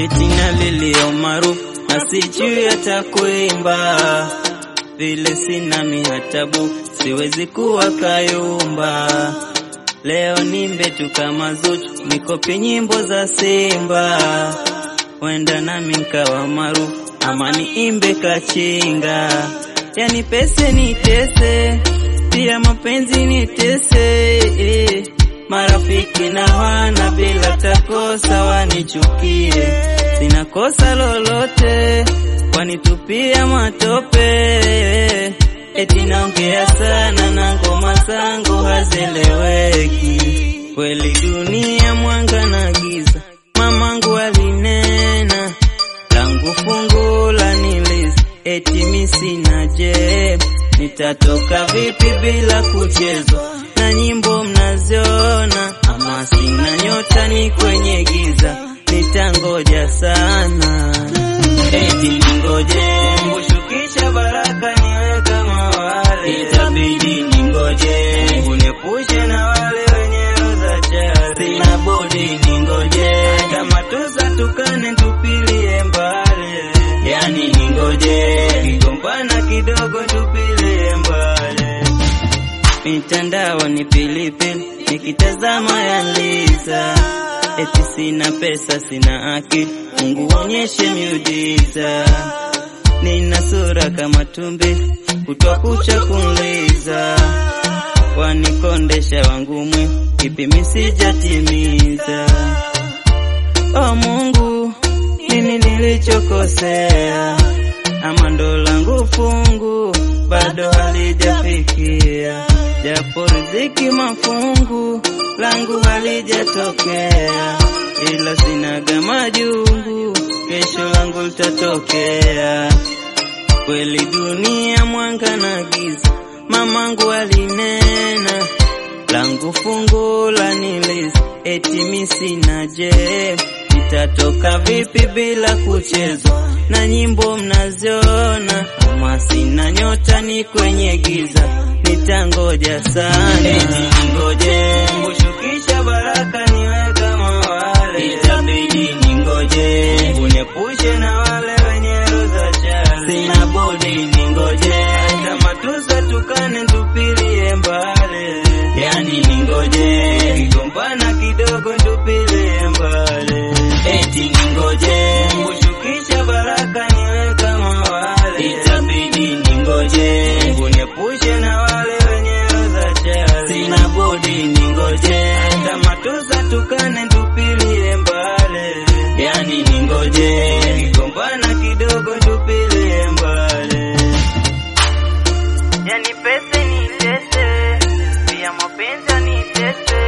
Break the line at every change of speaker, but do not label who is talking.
eti nalilia umaarufu na sijui hata kuimba, vile sina mihatabu siwezi kuwa kayumba. Leo nimbe tu kama Zuchu, nikopi nyimbo za Simba, wenda nami nkawa maarufu ama niimbe kachinga, yani pese nitese, pia mapenzi nitese eh. Marafiki na wana bila takosa wanichukie, sina kosa lolote, wanitupia matope, eti naongea sana na ngoma zangu hazeleweki. Kweli dunia mwanga na giza, mamangu alinena, langu fungu la niliza, eti mi sina jeb, nitatoka vipi bila kuchezwa na nyimbo mnaziona, ama sina nyota, ni kwenye giza, nitangoja sana, eti ningoje Mungu shukisha baraka niwe kama wale, itabidi ningoje Mungu niepushe na wale wenye roho za chari, sina budi ningoje kama tuza tukane tupilie mbali, yani ningoje kigombana kidogo tupilie mbali mitandao ni pilipili, nikitazama yaliza, eti sina pesa, sina akili, Mungu onyeshe miujiza. Nina sura kama tumbi, kutwa kucha kunliza, wanikondesha wangu mwe, kipi misijatimiza. O Mungu, nini nilichokosea? Ama ndo langu fungu bado halijafikia, japo riziki mafungu langu halijatokea, ila sinaga majungu, kesho langu litatokea. Kweli dunia mwanga na giza, mamangu alinena, langu fungu la niliza, eti mi sina jeb nitatoka vipi bila kuchezwa na nyimbo mnaziona, ama sina nyota, ni kwenye giza, nitangoja sana, eti ningoje Mungu shukisha baraka niwe kama wale, itabidi ningoje Mungu niepushe na wale wenye roho za chari, sina budi ningoje kama tuza tukane tupilie mbali, yani ningoje kigombana kidogo tupilie mbali eti ningoje Mungu shukisha baraka niwe kama wale, itabidi ningoje Mungu niepushe na wale wenye roho za chari, sina budi ningoje kama tuza tukane tupilie mbali, yani ningoje kigombana kidogo tupilie mbali, yani pese ni tese, pia mapenzi ni tese